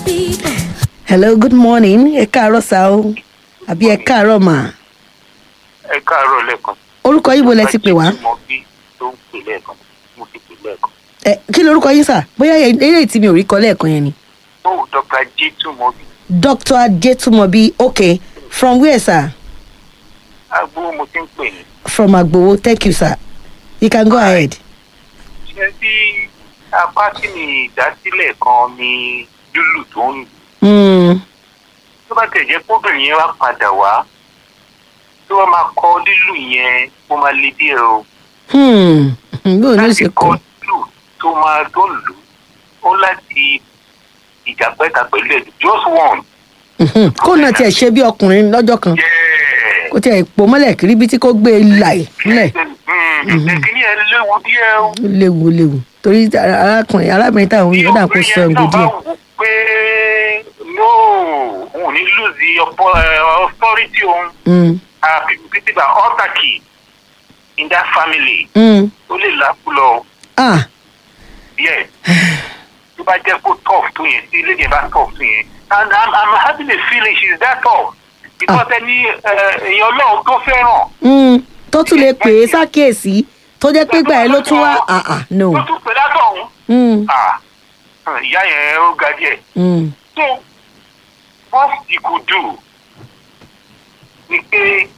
people. hello good morning ẹ káàárọ̀ sá o àbí ẹ káàárọ̀ mà ẹ káàárọ̀ lẹ́ẹ̀kan. orúkọ yín bo lẹ ti pè wá mo bí tó ń pè lẹ́ẹ̀kan mo ti pè lẹ́ẹ̀kan. ẹ kí lorúkọ yín sà bóyá eré tí mi ò rí kọ lẹ́ẹ̀kan yẹn ni ó dr jitu mo bí dr ajetumobi okay from where sir agbó mo ti ń pè ní. from agbowo thank you sir you can go ahead. ṣé bí apá tí mi ìdásílẹ̀ kan ni lúlù tó ń lù. Mm, tó bá tẹ̀ jẹ́ kóbìnrin yẹn wá padà wá tó bá máa kọ́ lílù yẹn ó máa le díẹ̀ o. hmm, bó ló láti ṣe kọ́ kọ lílù tó máa tó lù ó láti ìjàpẹ́ta pẹ̀lú ẹ̀ just one. Mhm, kó náà tiẹ̀ ṣe bí ọkùnrin lọ́jọ́ kan Yeah. kó tiẹ̀ pò mọ́lẹ̀ kiri bí tí kò gbé e láì nílẹ̀ ìkíní ẹ léwu díẹ̀ o. ó léwu ó léwu torí arákùnrin arábìnrin táwọn yìí ó dà kó sọ ẹ̀ǹgò díẹ̀. pé no òun ní lose ọ̀pọ̀ authority òun Mm, títí bá autarky in that family mm, ó lè lákú lọ ah díẹ̀ tó bá jẹ́ kó tough tó yẹn tí lédè bá tough tó yẹn and i'm i'm having a feeling she is that tough because ẹni èèyàn ọlọ́run tó fẹ́ràn mm, tó tún lè pè é sákèésí tó jẹ́ pé gbà ẹ́ ló tún wá ah ah no. tó tún pè látọ̀hún Mm, ah ìyá yẹn ó ga díẹ̀. mm, So, what he could do ni pé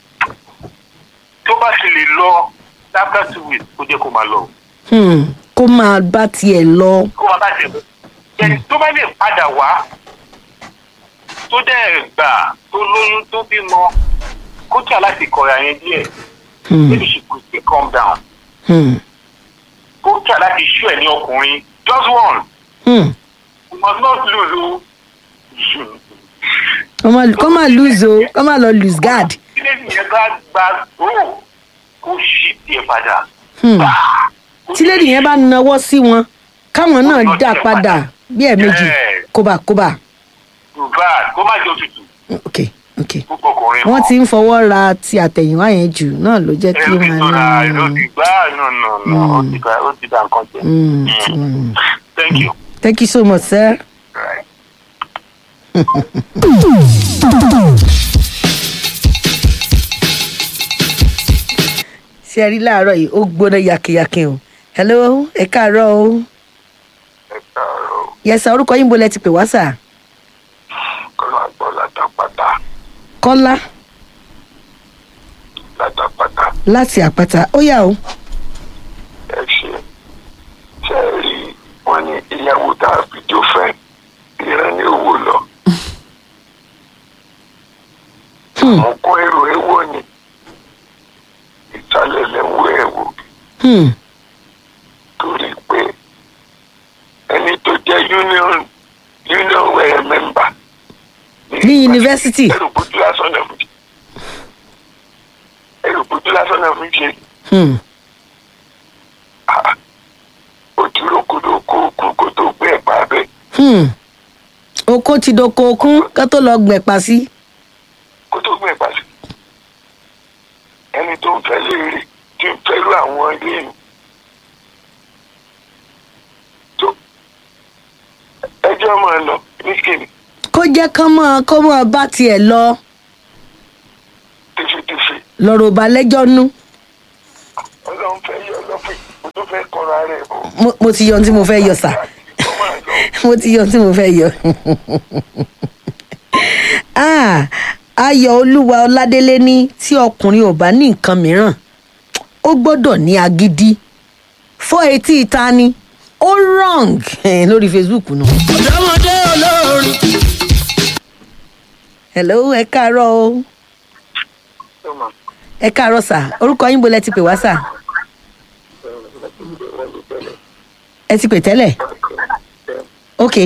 tó bá ṣe lè lọ after two weeks kó jẹ́ kó máa lọ. hmm, kó máa bá tiẹ̀ lọ. Kó máa bá ṣe bọ̀. Ẹni tó bá lè padà wá tó dẹ̀ gbà tó lóyún tó bímọ kó tí a láti kọ̀ra yẹn díẹ̀. Hmm, Maybe she could still calm down. hmm, Kó tí a láti ṣú ẹ̀ ní ọkùnrin just one. hmm. You must not lose o. kó má kó má lose o kó má lọ lose guard. Ilé ìyẹn bá gba gbòó kó ṣí tiẹ̀ padà. Hmm. tí lady yẹn bá nawọ́ sí wọn káwọn náà dá padà bí ẹ̀ẹ̀mejì Yes. kóbákóbá. Yorùbá kó má jẹ́ òtútù ok ok púpọ̀ ọkùnrin wọ́n ti ń fọwọ́ ra ti àtẹ̀yìnwá yẹn jù náà ló jẹ́ kí ẹ̀rọ ti wọ́n sọ̀rọ̀ ẹ̀rọ ní. ti gbá nù nù nù ó ti gbà ó ti gbà nǹkan jẹ. Mm, tí wọ́n- Thank you. thank you so much sir. Right. ṣé ẹ rí láàárọ̀ yìí ó gbóná yakinyakin o hello ẹ káàárọ̀ o Ẹ káàárọ̀ yẹsà orúkọ yín bo lẹ ti pè wá sà kọ́lá gbọ́ látàpátá kọ́lá látàpátá láti àpáta ó yà o. ẹ ṣe ṣe é rí wọn ní ìyàwó tá a fi jó fẹ́ ìran ní owó lọ. Hmm. mo kó èrò èwo ni ìsàlẹ̀ lẹ́wọ́ ẹ̀wò Hmm. torí pé ẹni tó jẹ́ union union uh, member Ní yunifásítì. ẹrù bójú lásán náà fún ṣe ẹrù bójú lásán náà fún ṣe Hmm. òtúrò kodo kó kó kó tó gbé ẹ̀pà abẹ́ Hmm. oko ti doko okun ká tó lọ gbẹ̀pà sí. kó tó gbé ẹ̀pà sí ẹni tó ń fẹ́ léèrè tí ń fẹ́rù àwọn ilé ìlú tó ẹjọ́ máa lọ nísìnyí kó jẹ́ kán mọ́ kó mọ́ bá tiẹ̀ lọ tẹfẹtẹfẹ lọ́rọ̀ bá lẹ́jọ́ nú. ọlọ́run fẹ́ yọ lọ́fìn kó tó fẹ́ kọ́ra rẹ̀ bọ̀. Mo- mo ti yọ ohun tí mo fẹ́ yọ sà Ó máa lọ. mo ti yọ ohun tí mo fẹ́ yọ. Ah, ayọ̀ olúwa ọládélé ní tí ọkùnrin ò bá ní nǹkan mìíràn ó gbọ́dọ̀ ní agídí fọ́ etí ìta ni ó wrong eh, lórí facebook nù. ọ̀dọ́mọdé olórin. hello ẹ káàárọ̀ o Ó máa ẹ káàárọ̀ sà orúkọ yín bolẹ̀ ti pè wá sà ẹ ti pè tẹ́lẹ̀ ok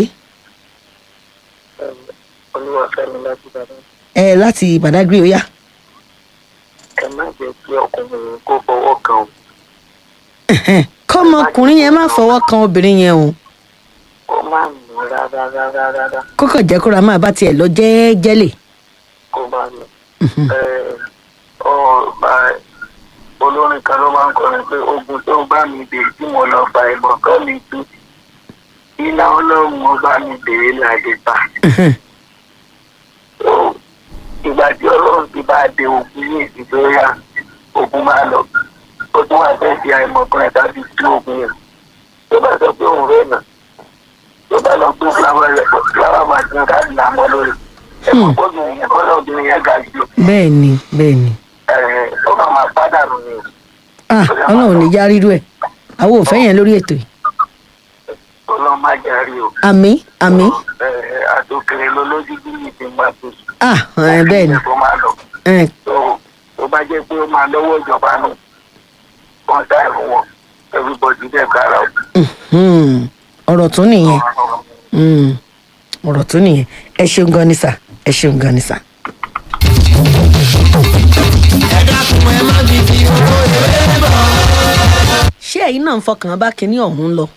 olúwàfẹ́mi láti bàbá ẹ láti badagry ó yá. ẹ má jẹ́ kí ọkùnrin kó fọwọ́ kan o. kọ́mọkùnrin yẹn má fọwọ́ kan obìnrin yẹn o ó má mú rárá rárá rárá kókò jẹ́ kóra máa bá tiẹ̀ lọ jẹ́ẹ́jẹ́lẹ̀. kó bá lọ. Ẹ, ọ bá olórin kan ló máa ń kọrin pé ogun tó bá mi dé tí mo lọ fa ìbọn kan mi tú iná ọlọ́run ọba mi bèrè láti ta. ìgbà tí ọlọ́run ti bá de ogun ní ìdíjọ́ yá ogun máa lọ ó tún wá fẹ́ di àìmọ̀kan tàbí tí ogun yẹn tó bá sọ pé òun rẹ̀ nà tó bá lọ gbé fúláwà rẹ̀ fúláwà máa tún ká nà mọ́ lórí ẹ̀kọ́ gbọ́dọ̀ yẹn kọ́ lọ́dún yẹn ga jù bẹ́ẹ̀ ni bẹ́ẹ̀ ni ẹ̀ ó máa máa pàdánù ni ah ọlọ́run ò ní já rírú ẹ̀ àwọn ò fẹ́ yẹn lórí ètò yìí ọlọ́run má járe o. àmì àmì ẹ̀ àtòkèrè lọ lójú bí mi ti máa tó sùn. ah ẹ, bẹ́ẹ̀ ni tó máa lọ ẹ, tó tó bá jẹ́ pé ó máa lọ́wọ́ ìjọba nù wọ́n dá ẹ̀rù wọn everybody dẹ̀ kára o. mhm. ọ̀rọ̀ tún nìyẹn Mm. ọ̀rọ̀ tún nìyẹn ẹ ṣeun gan ni sà ẹ ṣeun gan ni sà. ẹ dákun ẹ má fi fi owó eré bọ̀. ṣé ẹ̀yin náà ń fọkàn bá kinní ọ̀hún lọ?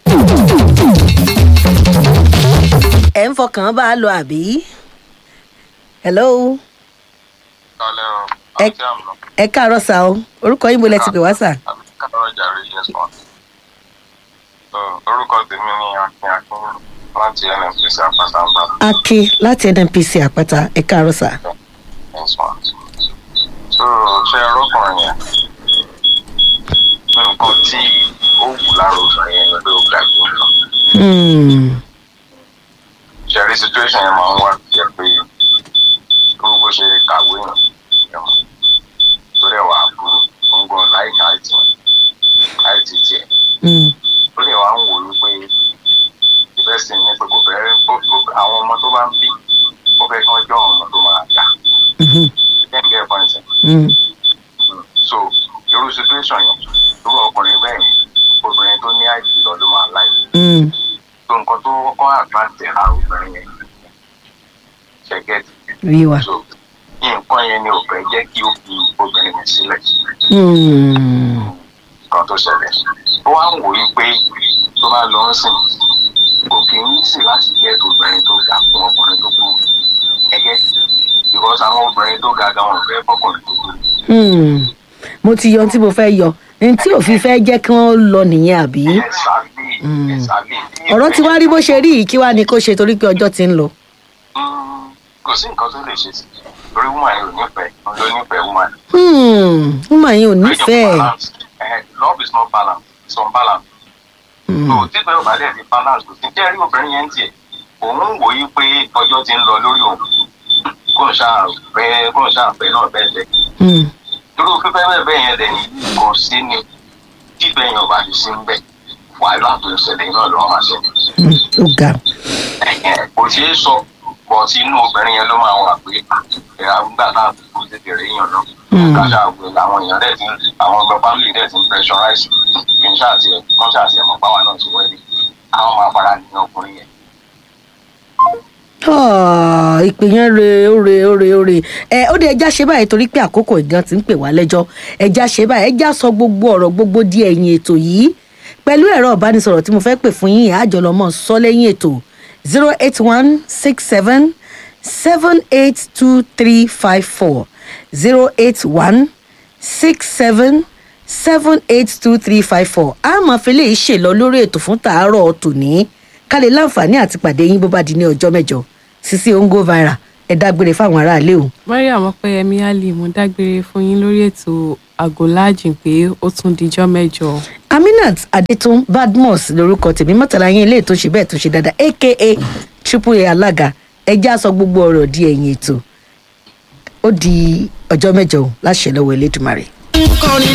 ẹ̀ ń fọkàn bá a lọ àbí? hello Kálẹ̀ o, Ẹ- àti àmọ́, ẹ káàárọ̀ sà o orúkọ yín bo lẹ ti pè wá sà. àbí káàárọ̀ jàre yes ma. So, orúkọ tèmi ni Akin Akin láti NNPC Àpáta ń bá akin láti nnpc àpáta ẹ káàárọ̀ sà. yes ma. So, ṣé ọlọ́kùnrin yẹn? Nǹkan tí ó wù lára obìnrin yẹn ni pé ó ga jù lọ. Hmm. Ṣẹ̀rí situation yẹn máa ń wá jẹ́ pé irú bó ṣe kàwé yàn ẹ̀wọ̀n lórí ẹ̀wà àbúrò gbọ̀ngàn láìka àìtì àìtì tiẹ̀. Hmm. ó lè wá ń wò ó pé ìbẹ́sìn ní pé kò fẹ́ kó- kó- àwọn ọmọ tó bá ń bí ó fẹ́ kí wọ́n jọ ọmọ tó máa dà Mhm. then get point Hmm. so irú situation yẹn irú ọkùnrin bẹ́ẹ̀ yẹn obìnrin tó ní àìsí lọ ló máa láì Hmm. so nǹkan tó kọ́ àgbàǹtẹ̀ ara obìnrin yẹn ṣẹ̀gẹ́tì rí wa. so nǹkan yẹn ni ò fẹ́ jẹ́ kí ó fi obìnrin yẹn sílẹ̀ Hmm. kan tó ṣẹlẹ̀ ó wá ń wò ó pé tó bá lọ ń sìn kò kì í sì láti jẹ́ obìnrin tó ga fún ọkùnrin tó kú ẹgẹ́ because àwọn obìnrin tó ga gan wọn ò fẹ́ fọkùnrin tó kú Hmm. mo ti yọ ohun tí mo fẹ́ yọ ní tí òfin fẹ́ jẹ́ kí wọ́n lọ nìyẹn àbí. ẹ̀sàbí ẹ̀sàbí ọ̀rọ̀ tí wàá rí bó ṣe rí yìí kí wàá ní kó ṣe torí pé ọjọ́ ti ń lọ. kò sí nǹkan tó lè ṣe sí torí woman yóò nífẹ̀ẹ́ ló nífẹ̀ẹ́ woman. Hmm. woman yìí ò nífẹ̀ẹ́. Balance. Eh, love is not balance it's unbalance. Hmm. so tí pé ọba dẹ̀ fi balance kò sí jẹ́ rí obìnrin yẹn ń tiẹ̀ òun ń wòye pé ọjọ́ ti ń lọ lórí òun kò ń ṣáà fẹ́ kò ń ṣáà fẹ́ náà bẹ́ẹ̀ bẹ́ẹ̀ Hmm. irú fífẹ́ bẹ́ẹ̀ bẹ́ẹ̀ yẹn dẹ̀ ní kò sí ni tí bẹ́ẹ̀ yẹn ọba ti sí ń bẹ̀ wàhálà tó ń ṣẹlẹ̀ náà lọ́wọ́ máa ṣẹlẹ̀ Hmm. ó ga. Ẹ̀hẹ̀n, kò ṣeé sọ bọ̀ tí inú obìnrin yẹn ló máa wà pé ẹ̀rọ àgbà náà kò tètè rí èèyàn náà Mm. káṣá àgbẹ̀ àwọn èèyàn dẹ̀ ti ń àwọn ọgbẹ́ family dẹ̀ ti ń pressurize kí n ṣáà tiẹ̀ kán ṣáà tiẹ̀ mọ̀ báwa náà ti wẹ́ẹ̀lì àwọn máa fara ní ọkùnrin yẹn. Ah, ìpè yẹn re ó re ó re ó re ẹ ó dé ẹja ṣe báyìí torí pé àkókò ìgan ti ń pè wá lẹ́jọ́ ẹja ṣe báyìí ẹja sọ gbogbo ọ̀rọ̀ gbogbo di ẹ̀yìn ètò yìí pẹ̀lú ẹ̀rọ ìbánisọ̀rọ̀ tí mo fẹ́ pè fún yín àjọlọmọ sọ lẹ́yìn ètò zero eight one six seven seven eight two three five four zero eight one six seven seven eight two three five four a máa fi lè ṣèlọ lórí ètò fún tàárọ̀ tòní ká lè láǹfààní àti pàdé yín bó bá di ní ọjọ́ mẹ́jọ sisi ongo viral ẹ dágbére fáwọn aráalé o. mariam ọpẹyẹmí ali mo dágbére fún yín lórí ètò àgọlájìn pé ó tún dijọ́ mẹ́jọ. aminat adetun badmus lorúkọ tèmi mọ́tàlá yín ilé ètò ṣe bẹ́ẹ̀ tó ṣe dáadáa aka triple a alága ẹjẹ́ àsọ gbogbo ọ̀rọ̀ di ẹ̀yìn ètò ó di ọjọ́ mẹ́jọ o láṣẹ lọ́wọ́ elédùnmarè. ń kọrin